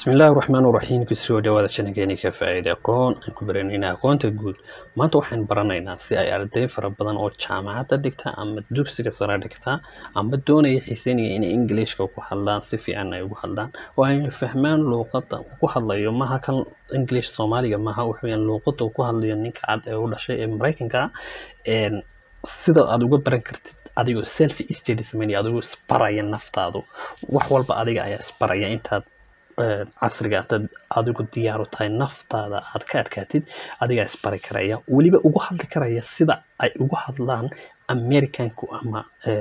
bismillaahi raxmaan raxiim kusoo dhawaada channelkeeni ka faa'iida aqoon aan ku baranayna aqoonta guud maanta waxaan baranaynaa si ay arday fara badan oo jaamacadda dhigta ama dugsiga sare dhigta ama doonaya xiiseynaya inay ingiliishka ku hadlaan si fiican ay ugu hadlaan oo ay fahmaan luuqadda uu ku hadlayo maha kan english soomaaliga maha waxaweyaan luuqadda uu ku hadlayo ninka cad ee u dhashay ee maraykanka sida aad uga baran kartid adigoo self study sameynaya adigoo isbaraya naftaadu wax walba adiga ayaa isbaraya intaad casriga ataad adigu diyaaru tahay naftaada aad ka adkaatid adigaa isbari karaya weliba ugu hadli karaya sida ay ugu hadlaan americanku ama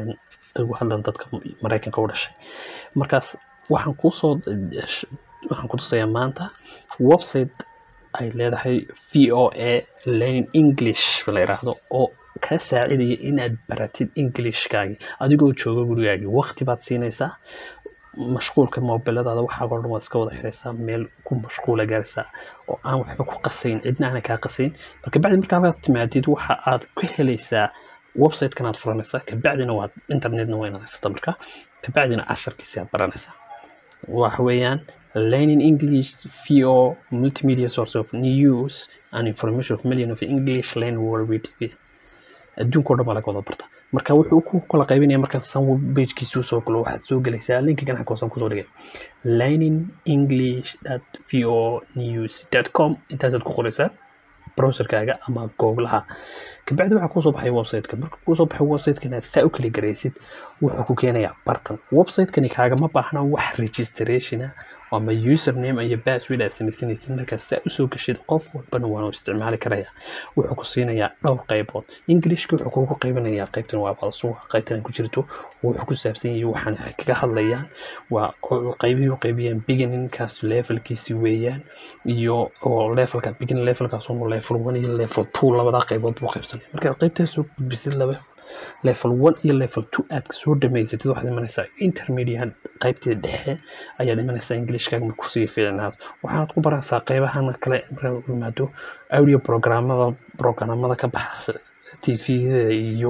ugu hadlaan dadka maraykanka u dhashay markaas waxaan kusoo waxaan ku tusayaa maanta website ay leedahay v o a learning english la yidhaahdo oo kaa saacidaya inaad baratid englishkaagi adigoo jooga gurigaagi waqti baad siinaysaa mashquulka mobiladaada waxaa oo dhan waad iska wada xiraysaa meel ku mashquula gaaraysaa oo aan waxba ku qasayn cidna aana kaa qasayn marka bacdi marka halkaad timaadid waxa aad ka helaysaa website-kan aad furanaysaa kabacdina waad internetna waa inaad haysato marka kabacdina casharkiisi aad baranaysaa waxa weeyaan learning english vo multimedia source of news and information of million of english learn world tv adduunka o dhan baa laga wada barta marka wuxuu ku kala qaybinaya markaan san pagekiisu soo galo waxaad soo gelaysaa linka ganaxka hoosan kusoo dhigay lining english vo news com intaasaad ku qoraysaa browserkaaga ama googlaha kabacdi waxaa kusoo baxay websiteka marka kusoo baxay websitekan aad saa u kala garaysid wuxuu ku keenayaa bartan websitekani kaagama baahna wax registrationa ama username iyo password aad samaysanaysid markaad saa usoo gashid qof walbana waanu isticmaali karaya wuxuu ku siinayaa dhowr qaybood englishka wuxuu kugu qaybinayaa qaybtan waa balsuuqa qaybtan ku jirto wuxuu ku saabsan yahay waxaan kaga hadlayaan waa qaybihii u qaybiyaan beginningkaas levelkiisi weeyaan iyo oo levelka beginning levelkaas unu level one iyo level two labadaa qaybood buu qaybsanaya markaad qaybtaas soo gudbisid laba level one iyo level two aad soo dhamaysatid waxaad imanaysaa intermediate qaybtii dhexe ayaad imanaysaa englishkaaga markuu sii fiicnaado waxaad ku baranaysaa qaybahan kale markaad yimaado audio programmada programmada ka baxa tvda iyo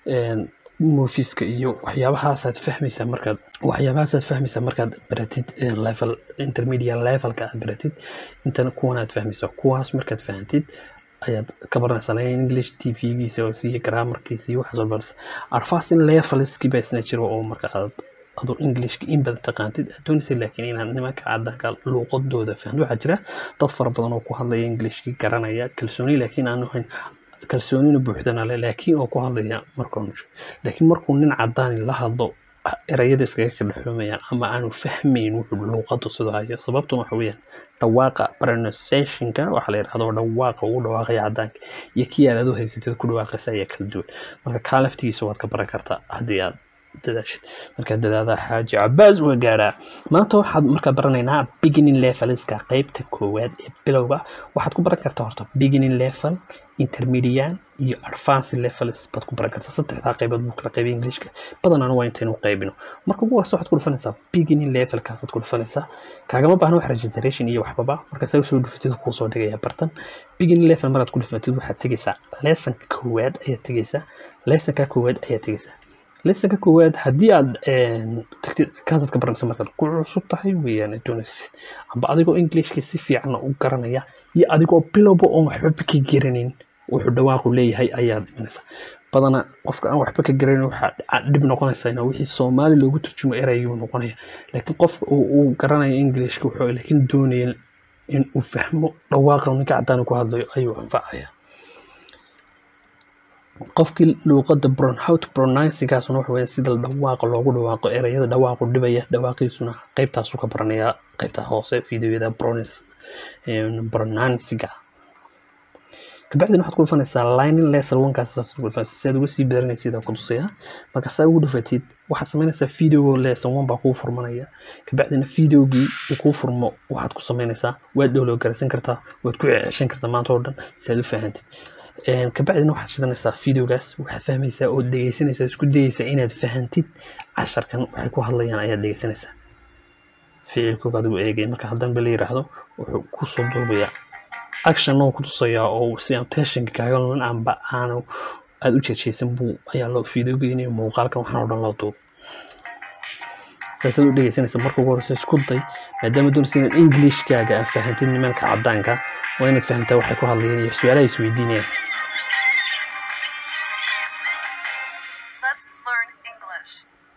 moviska iyo waxyaabahaasaad fahmaysaa markaad waxyaabahaasaad fahmaysaa markaad baratid level intermediate levelka aad baratid intana kuwan aad fahmaysaa kuwaas markaad fahantid ayaad ka baranaysaa lain english t v-giisa oo siiyo grammarkiisa iyo waxaas walba arfas in levelskii baa isna jiro oo marka aad aduu englishka in badan taqaantid aad doonaysa laakiin inaad nimanka caddanka luuqadooda fahmid waxaa jira dad fara badan oo ku hadlaya englishkii garanaya kalsooni laakiin aan ahayn kalsoonina buuxdana le laakiin oo ku hadlaya markaan laakiin markuu nin caddaani la hadlo erayada iskaga kadhexoomayaan ama aanu fahmayn wuxuu luuqadu sidoo hayo sababtuna waxa weeyaan dhawaaqa pronunciationka waxaa la yidhahdo dhawaaqa ugu dhawaaqaya caddaanka iyo kii aad adu haysatid ku dhawaaqaysa ayaa kala duwan marka kaa laftigiisa waad ka baran kartaa haddii aad dadaashid markaa dadaada xaaji cabaas waa gaaraa maanta waxaad markaa baranaynaa beginning levelska qeybta koowaad ee bilowga waxaad ku baran kartaa horta beginning level intermediate iyo advanced levels baad ku baran kartaa saddexdaa qaybood buu kala qaybay englishka badanaan waa intaynu qaybino marka ugu horeysa waxaad ku dhufanaysaa beginning levelkaasaad ku dhufanaysaa kaagama baahna wax registration iyo waxbaba markaasaa usoo dhufatid kuu soo dhigaya bartan beginning level maraad ku dhufatid waxaad tegaysaa lessonka koowaad ayaad tegaysaa lessonka koowaad ayaad tegaysaa lesonka koowaad haddii aad tagtid kaasaad ka baranaysa markaad ku cusub tahay weeyaan doonaysid amba adigoo englishka si fiicanna u garanaya iyo adigoo bilowba oon waxba ka garanin wuxuu dhawaaqu leeyahay ayaad imanaysaa badana qofka aan waxba ka garanin waxaa dhib noqonaysa in wixii soomaali loogu turjumo erayguu noqonaya laakiin qofka uu garanaya englishka wuxuu laakiin doonaya in uu fahmo dhawaaqa ninka caddaan ku hadlayo ayuu anfacaya qofkii luuqada how to pronouncingaasuna waxa weya sida dhawaaqa loogu dhawaaqo erayada dhawaaqu dhibaya dhawaaqiisuna qaybtaasu ka baranaya qaybta hoose videoyada pronounciga kabacdina waxaad ku dhufanaysaa lining lesson onekaas saas ku dhufanaysaa si aad uga sii baranaysid aan ku tusaya marka saa ugu dhufatid waxaad samaynaysaa video lesson one baa kuu furmanaya kabacdina videogii uu kuu furmo waxaad ku samaynaysaa waad dhowlow garaysan kartaa waad ku ceshan kartaa maanta oo dhan si aad u fahantid kabacdina waxaad shidanaysaa videogaas waxaad fahmaysaa oo dhegeysanaysaa isku dayeysaa inaad fahantid casharkan waxay ku hadlayaan ayaad dhegeysanaysaa ficilkooga adigu eegay marka haddanba la yiraahdo wuxuu kusoo duubayaa action oo ku tusayaa oo si aan tensionka kaaga lumin amba aanu aada u jeejeysan buu ayaa loo videogeynaya muuqaalkan waxaan oo dhan loo duub saasaad u dhegeysanaysa marka ugu horeysa isku day maadaama doonaysa inaad englishkaaga aad fahantid nimanka caddaanka waa inaad fahamtaa waxay ku hadlayaan iyo su-aalaha isweydiinayaan Let's learn English.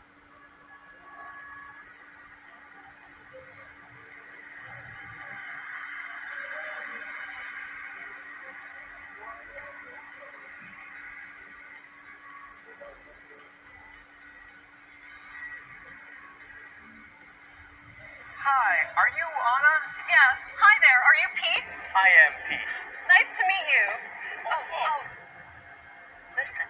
Hi, are you Anna? Yes. Hi there. Are you Pete? I am Pete. Nice to meet you. Oh, oh. Listen.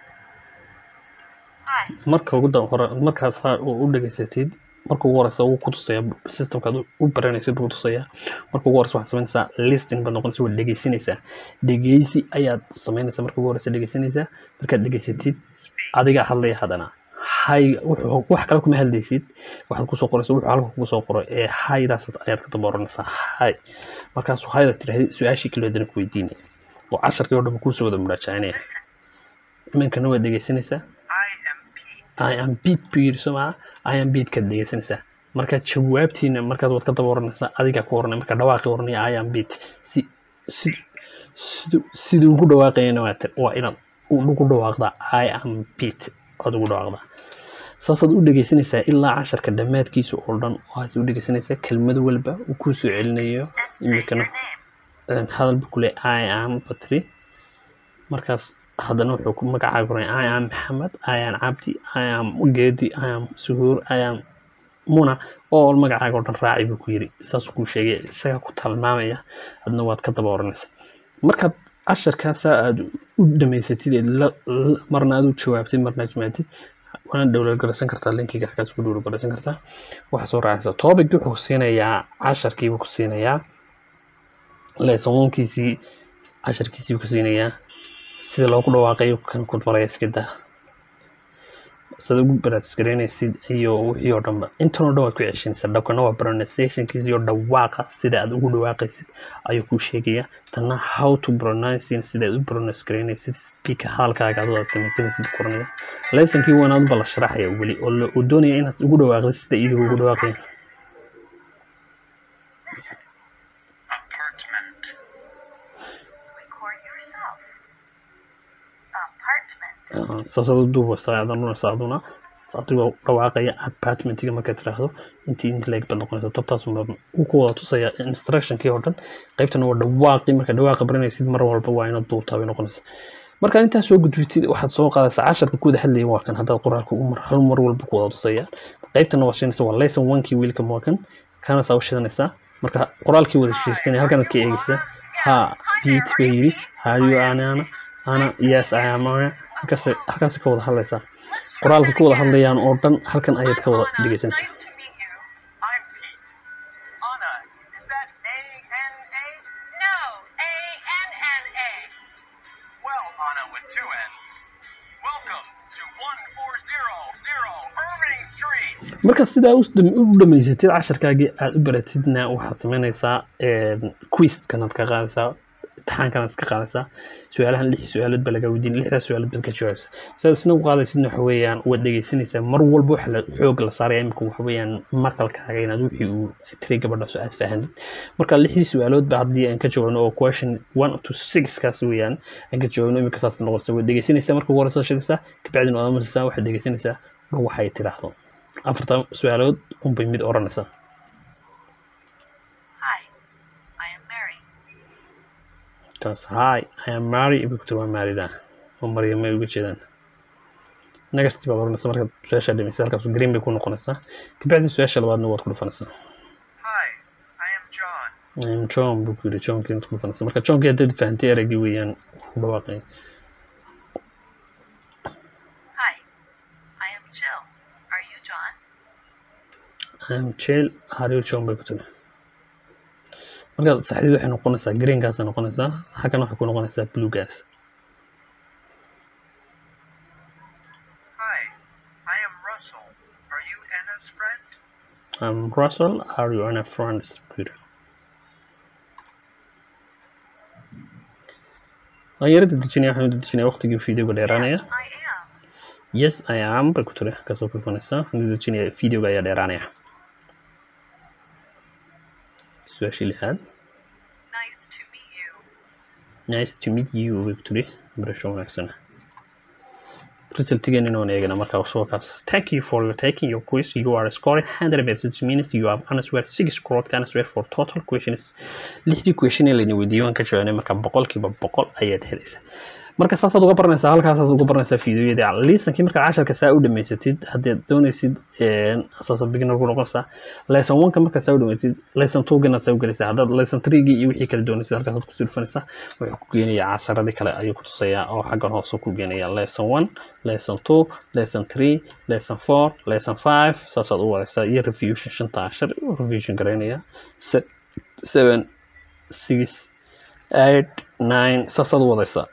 Hi. marka ugu dan hore markaad saa u u dhegeysatid marka ugu horeysa wuu ku tusaya systemkaad u- u baranaysid buu tusaya marka ugu horeysa waxaad samaynaysaa listing baad noqonaysa waad dhegeysanaysaa dhegeysi ayaad samaynaysaa marka ugu horeysa dhegeysanaysaa markaad dhegeysatid adigaa hadlaya haddana hay wuxuu wax kale kuma hadlaysid waxaad kusoo qoraysa wuxuu halka kugu soo qoray ee haydaas ayaad ka daba oranaysaa hay markaasuu hayda tirahdid su-aashii kale haddana ku weydiinaya oo casharkii oo dhan kuusoo wada muraajacinaya Listen. iminkana waad dhegeysanaysaa I am Pete. I am beat buu yidhi soo maa I am beat kaad dhegeysanaysaa marka jawaabtiina markaad waad ka daba oranaysaa adigaa ku oranaya marka dhawaaqi oranaya I am beat si si siduu siduu ugu dhawaaqayana waa tir- waa inaad ugu dhawaaqdaa I am beat aad ugu dhawaaqdaa saasaad u dhegeysanaysaa ilaa casharka dhammaadkiisa oo dhan waxaad u dhegeysanaysaa kelmad walba uu kuu soo celinayo And say your imikana name. hadal buu ku leeyahay I am batri markaas haddana wuxuu ku magacaaga qoray I am maxamed I am cabdi I am geedi I am suhuur I am muna oo magacaaga oo dhan raaci buu ku yiri saasuu kuu sheegay isaga ku tilmaamaya adna waad ka daba oranaysa markaad casharkaasaa aad u dhamaysatid ee la- la- marna aad u jawaabtid marna aad jawaabtid waana dhowlgaraysan kartaa linkiga halkaas ku dhowlgaraysan kartaa waxaa soo raacaysa topic wuxuu ku siinayaa casharkiibuu ku siinayaa lesson one-kiisii casharkiisii buu ku siinayaa sida loogu dhawaaqayo kan ku baraya iska daa sida ugu baraadisgareynaysid iyo wixii oo dhanba intan oo dhan waad ku ceshanaysaa dhabkana waa pronunciationkiisa iyo dhawaaqa sida aad ugu dhawaaqaysid ayuu kuu sheegaya tanna how to pronouncing sida aad u pronounce gareynaysid speaker hadalkaaga adoo aad samaysanaysid buu koranaya lessonkii waanaad bala sharaxaya weli oo la- uu doonaya inaad ugu dhawaaqdid sida iyagu ugu dhawaaqayaan Listen. Apartment. Record yourself. Apartment. saasaad u duubaysaa aadan runaysaa aduna adigoo dhawaaqaya apartmentiga markaad tiraahdo intii inta leeg baad noqonaysa tabtaasuma uu ku wada tusaya instructionkii oo dhan qaybtana waa dhawaaqi marka dhawaaqa baranaysid mar walba waa inaad duubtaa bay noqonaysa markaad intaas soo gudbitid waxaad soo qaadaysaa casharka ku wada hadlaya waa kan haddaad qoraalka u mar hal mar walba ku wada tusaya qaybtana waa shinaysa waa lesson one-kii wiilka waa kan kana saa u shidanaysaa marka qoraalkii wada shirsanaya halkanaad ka eegaysaa ha beat bay yidhi hayo anana ana yes i am ana halkaas halkaas ka wada hadlaysaa qoraalka ka wada hadlayaan oo dhan halkan ayaad ka wada dhegeysanaysaa Nice to meet you. I'm Pete. Anna, is that A-N-A? No. A N N A. Well, Anna with two N's. Welcome to 1400 Irving Street. marka sidaa u dham- u dhamaysatid casharkaagii aad u baratidna waxaad samaynaysaa quizkanaad ka qaadaysaa imtixaankanaad ka qaadaysaa su-aalahan lix su-aalood baa laga weydiin lixdaas su-aalood baad ka jawaabaysaa sidaad isna u qaadaysidna waxa weeyaan waad dhegeysanaysaa mar walba waxa la xoog la saaraya imika waxa weeyaan maqalkaaga inaad wixii uu tiri gabadha so aad fahamtid marka lixdii su-aalood ba haddii aan ka jawaabno oo question one to six kaas weeyaan aan ka jawaabno imika saas noqonaysa waad dhegeysanaysaa marka ugu horeysa shadaysaa kabacdina waad amusaysaa waxaad dhegeysanaysaa dhul waxay tiraahdo afartan su-aalood unbay mid oranaysaa Hi. I am Mary. kaas hi i am mary ibugta waa maarida oo maryamay uga jeedaan next baad oranaysaa markaad su-aashaa dhamaysa halkaas green bay ku noqonaysaa kabacdi su-aasha labaadna waad ku dhufanaysaa Hi, I am John. I am john buu ku yidhi johnkii inaad ku dhufanaysaa marka johnkii haddaad fahantay eraggii weeyaan ku dhawaaqay Hi. I am Jill. Are you John? I am jail hariyo john bay ku tiri marka saxdid waxay noqonaysaa greenkaasay noqonaysaa xaggana waxay ku noqonaysaa bluegaas Hi, I am Russell. Are you Anna's friend? I'm Russell are you and a friend Peter waan yara dedejinaya waxaan u dedejinaya waqtigii videoga dheeraanaya Yes, I am. yes i am bay ku tiri halkaasoo ku dhufanaysaa waxaan u dedejinaya videoga ayaa dheeraanaya su-aashii lixaad Nice to meet you. nice to meet you bay ku tiri barasho wanaagsan resultigeena inaan eegana markaa sookaas thank you for taking your quiz you are scoring 100 percent means you have answered six correct answer for total questions lixdii question ee layna weydiiyey waan ka jawaabnay marka boqolkiiba boqol ayaad helaysaa marka saasaad uga baranaysaa halkaasaad uga baranaysaa fiidiyoyadii liisankii markaad casharka saa u dhamaysatid haddaad doonaysid saasa beginner ku noqonaysaa lesson one-ka markaa saa u dhamaysid lesson two-gana saa u gelaysaa haddaad lesson three-gii iyo wixii kala doonaysid halkaasaad kusii dhufanaysaa wuxuu ku geenayaa casaradii kale ayuu ku tusayaa oo xaggan hoose ku geenayaa lesson one lesson two lesson three lesson four lesson five saasaad u wadaysaa iyo revision shanta cashar revision garaynaya se- seven six eight nine saasaad u wadaysaa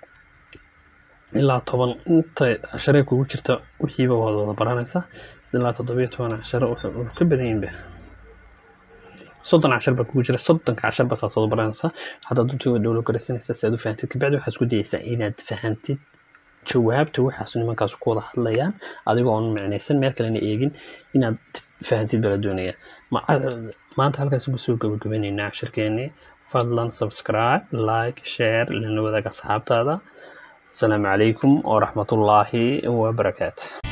ilaa toban inta cashare kugu jirta wixiiba waad wada baranaysaa ilaa toddobiyo toban cashare wuxuu wuxuu ka badan yihinba soddon cashar baa kugu jira soddonka cashar baa saasaad u baranaysaa haddaad duntiga dhowlo garaysanaysaa si aad u fahantid kabacdi waxaad isku dayaysaa inaad fahantid jawaabta waxaas nimankaas ku wada hadlayaan adigoo oon micnaysan meel kalena eegin inaad fahantid baa la doonaya Ma- maanta halkaas ugu soo gabagabaynaynaa cashirkeennii fadlan subscribe like share lana wadaaga asxaabtaada asalaamu calaykum waraxmatullaahi wabarakaatu